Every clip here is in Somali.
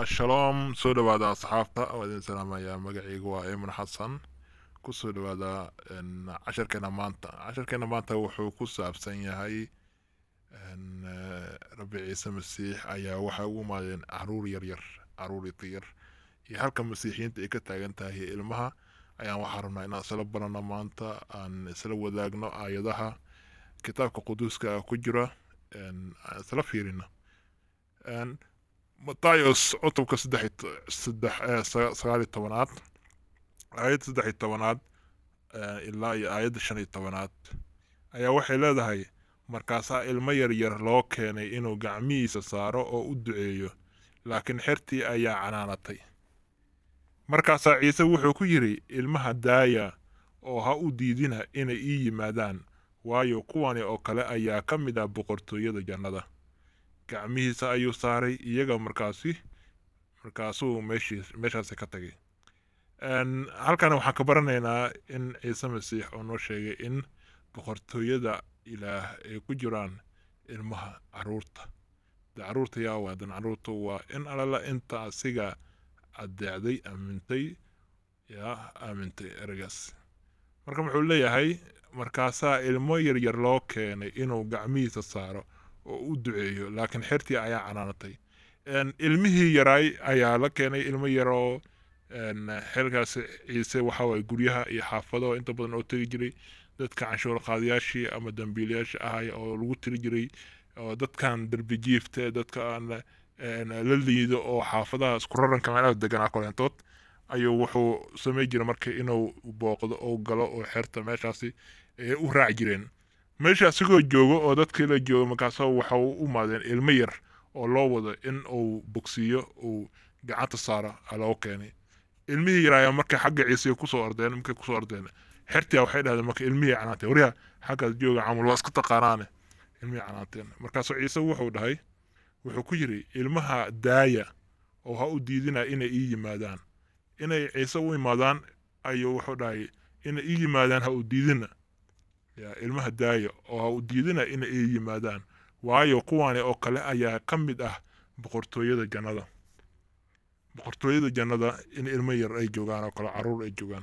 shaloom soo dhawaada asxaabta waa idin salaamayaa magacaygu waa iman xasan kusoo dhawaada n, casharkeena maanta casharkeena maanta wuxuu ku saabsan yahay n, eh, rabbi ciise masiix ayaa waxay ugu imaadeen caruur yaryar caruur yar iyo halka masiixiyiinta ay ka taagan tahay ilmaha ayaan waxaa rabnaa inaan isla barano maanta aan isla wadaagno aayadaha kitaabka quduuska ku jira n, aan isla fiirino n, matayos cutubka saddex iyo to- saddex eh, sa- sagaal iyo tobanaad aayadda saddex iyo tobanaad eh, ilaa iyo aayadda shan iyo tobanaad ayaa waxay leedahay markaasaa ilmo yaryar loo keenay inuu gacmihiisa saaro oo u duceeyo laakiin xertii ayaa canaanatay markaasaa ciise wuxuu ku yidhi ilmaha daaya oo ha u diidina inay ii yimaadaan waayo kuwani oo kale ayaa ka mid ah boqortooyada jannada gacmihiisa ayuu saaray iyaga markaasi markaasuu meeshiis meeshaasi ka tagay Een, halkan waxaan ka baranaynaa in ciise masiix oo noo sheegay in boqortooyada ilaah ay ku jiraan ilmaha caruurta de caruurta yaa waadan caruurta waa in alala inta asiga adeecday aamintay yaa aamintay eragaas marka wuxuu leeyahay markaasaa ilmo yaryar loo keenay inuu gacmihiisa saaro oo u duceeyo laakiin xertii ayaa canaanatay Een, ilmihii yaraay ayaa la keenay ilmo yaroo een, xilkaas ciise waxa waye guryaha iyo xaafado inta badan oo tegi jiray dadka canshuur qaadayaashii ama dambiilayaasha ahay oo lagu tiri jiray oo dadkan derbi jiifta dadka aan een, la liido oo xaafadaha isku raranka meelaha deganaa koleentood ayuu wuxuu samey jiray marka inuu booqdo oo galo oo xerta meeshaasi ee u raaci jireen meesha asigoo joogo oo dadkii la joogo markaasa waxa u imaadeen ilmo yar oo loo wado in uu bogsiiyo uu gacanta saaro aa loo keenay ilmihii yaraaya markay xagga ciise kusoo ordeen markay kusoo ordeen xertia waxay dhahdeen marka ilmihii canaanteen waryaa xaggaas jooga camal waa isku taqaanaane ilmihii canaanteen markaasuu ciise wuxuu dhahay wuxuu ku yidhi ilmaha daaya oo ha u diidina inay ii yimaadaan inay ciise u imaadaan ayuu wuxuu dhahay inay ii yimaadaan ha u diidina ya ilmaha daaya oo ha u diidina inay ii yimaadaan waayo kuwani oo kale ayaa ka mid ah boqortooyada jannada boqortooyada jannada in ilmo yar ay joogaan oo kale caruur ay joogaan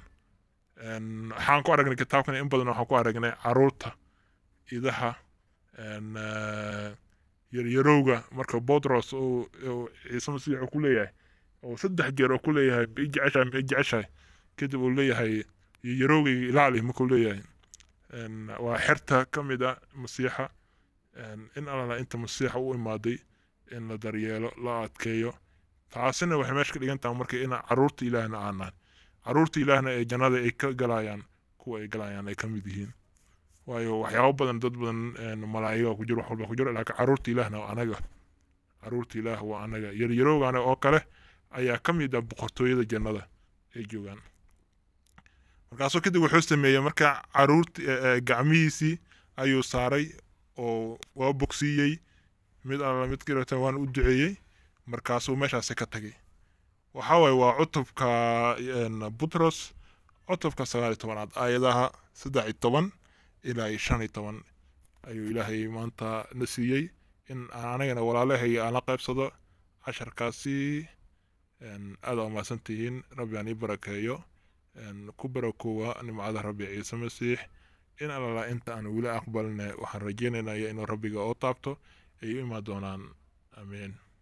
Een, waxaan ku aragnay kitaabkan in badan waxaan ku aragnay caruurta idaha een, eh, yaryarowga marka botros uu uu ciise masiix uu ku leeyahay oo saddex jeer oo ku leeyahay ma i jeceshahay ma i jeceshahay kadib uu leeyahay yaryarowgayga ilaali markuu leeyahay Een, waa xerta ka mid a masiixa Een, in alala inta masiixa u imaaday in la daryeelo la adkeeyo taasina waxay meesha ka dhigan tahay marka in caruurta ilaahna aan nahay caruurta ilaahna ee jannada ay ka galayaan kuwa ay galayaan ay ka mid yihiin waayo waxyaabo badan dad badan een, malaa'iga ku jiro wax walba ku jiro laakiin caruurta ilaahna waa anaga caruurta ilaah waa anaga yaryarowgana oo kale ayaa ka mid ah boqortooyada jannada ay joogaan markaasuu kadib wuxuu sameeyey marka caruurti eh, eh, gacmihiisii ayuu saaray oo waa bogsiiyey mid alla mid kirata waan u duceeyey markaasuu meeshaasi ka tagay waxa waaye waa cutubka een, butros cutubka sagaal iyo tobanaad aayadaha saddex iyo toban ilaa iyo shan iyo toban ayuu ilaahay maanta na siiyey in aan anagana walaalahay aan la qaybsado casharkaasi een, aad aa umahadsan tihiin rabbi aan ii barakeeyo een, ku barakoowa nimcada rabbi ciise masiix in alala inta aan weli aqbalne waxaan rajeynaynaya inuu rabbiga oo taabto ay u imaan doonaan amiin